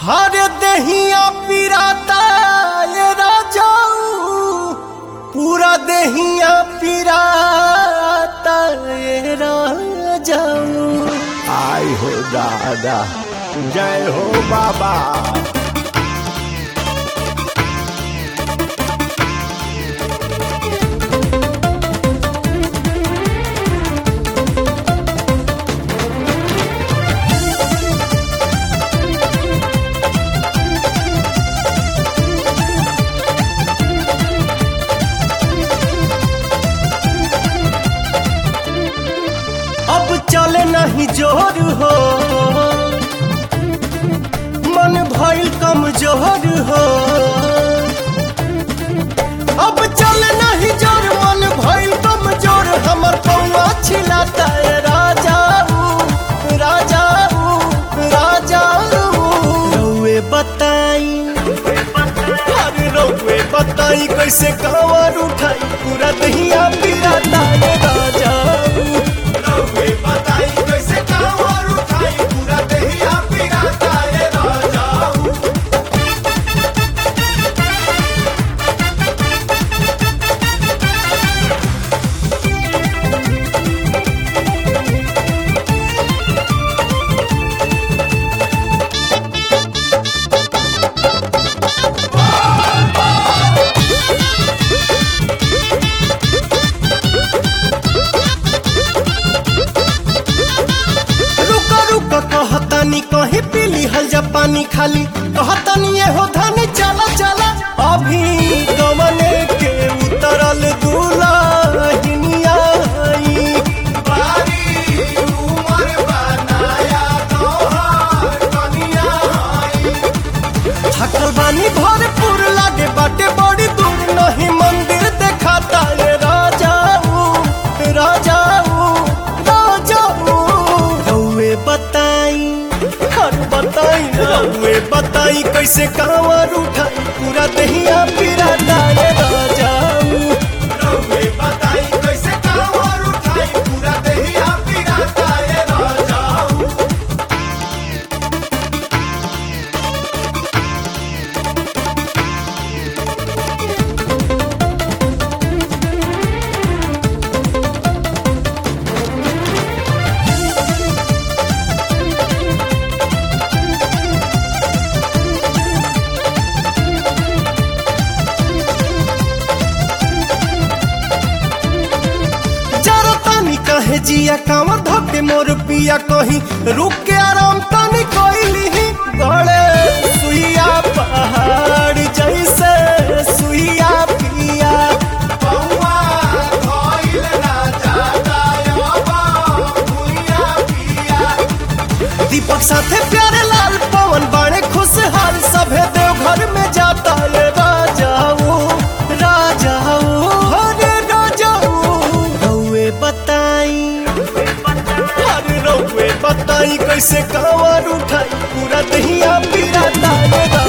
हर दहिया पिराता ये राजाऊ पूरा दहिया पिराता ये राजाऊ आई हो दादा जय हो बाबा अब चले नहीं जोर हो मन भइल कमजोर हो अब चले नहीं जोर मन भइल कमजोर हमर पौआ छिलाता है राजाऊ राजाऊ राजाऊ रउए बताई अरे रउए बताई कैसे कांवर उठाई पूरा दहिया पिराता है राजाऊ रउए बताई कैसे कांवर उठाई पूरा दहिया पिराता है राजाऊ रुका रुका कहतानी कहीं पीली हल जा पानी खाली कहतानी ये हो धन चला चला अभी गमने के उतरल दुलाहिनिया आई। थकल बानी भरपूर लागे बाटे बड़ी दूर नहीं मंदिर देखाता ये राजाऊ राजाऊ राजाऊ रउए बताई हर बताई रउए बताई कैसे कांवर उठाई पूरा दहिया पिराता ये राजाऊ रउए बताई कैसे कांवर उठाई पूरा दहिया पिराता ये राजाऊ जरा तानी कहे जिया कांवर धके मोर पिया कहीं रुक के आराम तानी कोइली गड़े सुइया पहाड़ जैसे सुइया पिया पौआ धइल ना जाता यबा भुइया पिया दीपक साथे प्यारे लाल पवन बाणे खुशहाल सभे देवघर में जाता ये राजाऊ राजाऊ हरे राजाऊ रउए बताई अरे रउए बताई कैसे कांवर उठाई पूरा दहिया पिराता ये